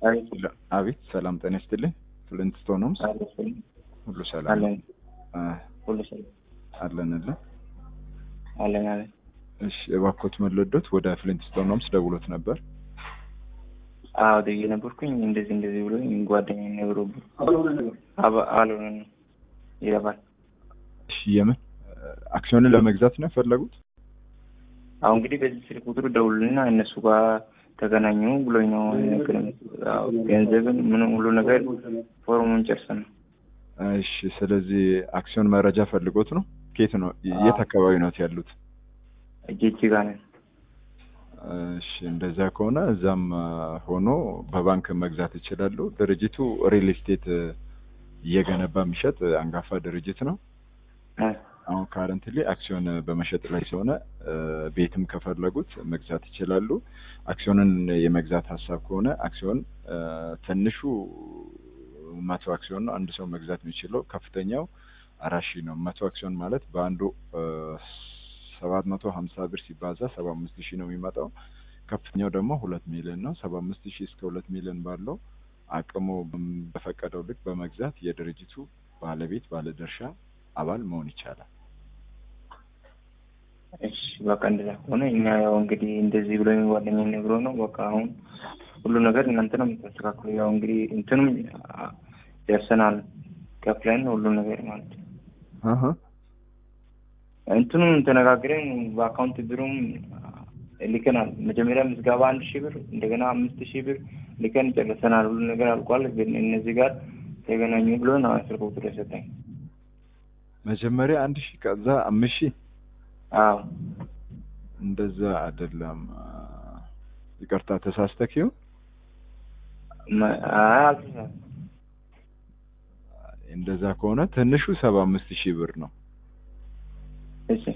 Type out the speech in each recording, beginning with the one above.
አቤት አቤት ሰላም ጤና ይስጥልኝ። ፍሊንትስቶን ሆምስ አለኝ ሁሉ ሰላም አለን አ፣ ሁሉ ሰላም አለንልን። አለን አለን። እሺ እባክዎት መለዶት ወደ ፍሊንትስቶን ሆምስ ደውሎት ነበር። አዎ ደዬ ነበርኩኝ እንደዚህ እንደዚህ ብሎኝ ጓደኛዬ ነግሮብኝ አባ- አልሆነም ይለፋል። እሺ የምን አክሲዮንን ለመግዛት ነው የፈለጉት? አሁን እንግዲህ በዚህ ስልክ ቁጥር ደውልና እነሱ ጋር ተገናኙ ብሎኝ ነው የነገረኝ። አዎ ገንዘብን ምንም ሁሉ ነገር ፎርሙን ጨርሰን ነው። እሺ ስለዚህ አክሲዮን መረጃ ፈልጎት ነው? ከየት ነው የት አካባቢ ነው ያሉት? እጅ ጋር ነን። እሺ እንደዛ ከሆነ እዛም አ፣ ሆኖ በባንክ መግዛት ይችላሉ። ድርጅቱ ሪል ስቴት እየገነባ የሚሸጥ አንጋፋ ድርጅት ነው። እ፣ አሁን ካረንትሊ አክሲዮን በመሸጥ ላይ ስለሆነ እ፣ ቤትም ከፈለጉት መግዛት ይችላሉ። አክሲዮንን የመግዛት ሀሳብ ከሆነ አክሲዮን እ፣ ትንሹ መቶ አክሲዮን ነው አንድ ሰው መግዛት የሚችለው። ከፍተኛው አራት ሺህ ነው። መቶ አክሲዮን ማለት በአንዱ ሰባት መቶ ሀምሳ ብር ሲባዛ ሰባ አምስት ሺህ ነው የሚመጣው። ከፍተኛው ደግሞ ሁለት ሚሊዮን ነው። ሰባ አምስት ሺህ እስከ ሁለት ሚሊዮን ባለው አቅሙ በፈቀደው ልክ በመግዛት የድርጅቱ ባለቤት ባለድርሻ አባል መሆን ይቻላል። እሺ በቃ እንደዛ ከሆነ እኛ ያው እንግዲህ እንደዚህ ብሎኝ ጓደኛዬ ነግሮ ነው በቃ አሁን ሁሉ ነገር እናንተ ነው የምታስተካክሉ። ያው እንግዲህ እንትንም አ፣ ደርሰናል ከፍለን ሁሉ ነገር ማለት ነው። አሀ እንትኑም ተነጋግረን በአካውንት ብሩም ልከናል። መጀመሪያ ምዝገባ አንድ ሺህ ብር እንደገና አምስት ሺህ ብር ልከን ጨርሰናል። ሁሉ ነገር አልቋል። ግን እነዚህ ጋር ተገናኙ ብሎ ነው ስልክ ቁጥር የሰጠኝ። መጀመሪያ አንድ ሺህ ከዛ አምስት ሺህ አዎ እንደዛ አይደለም። አ፣ ይቅርታ ተሳስተክ ይሁን መ- አይ አልተሳሳትኩም። እንደዛ ከሆነ ትንሹ ሰባ አምስት ሺህ ብር ነው። እሺ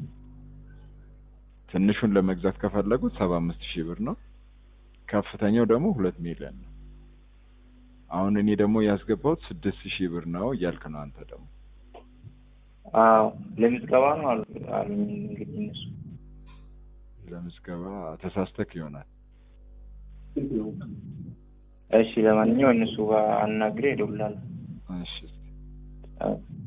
ትንሹን ለመግዛት ከፈለጉት ሰባ አምስት ሺህ ብር ነው። ከፍተኛው ደግሞ ሁለት ሚሊዮን ነው። አሁን እኔ ደግሞ ያስገባሁት ስድስት ሺህ ብር ነው እያልክ ነው አንተ ደግሞ አዎ ለምዝገባ ነው አሉ አሉኝ። እንግዲህ እነሱ ለምዝገባ ተሳስተክ ይሆናል። እሺ ለማንኛውም እነሱ ጋር አናግሬ እደውላለሁ። እሺ አዎ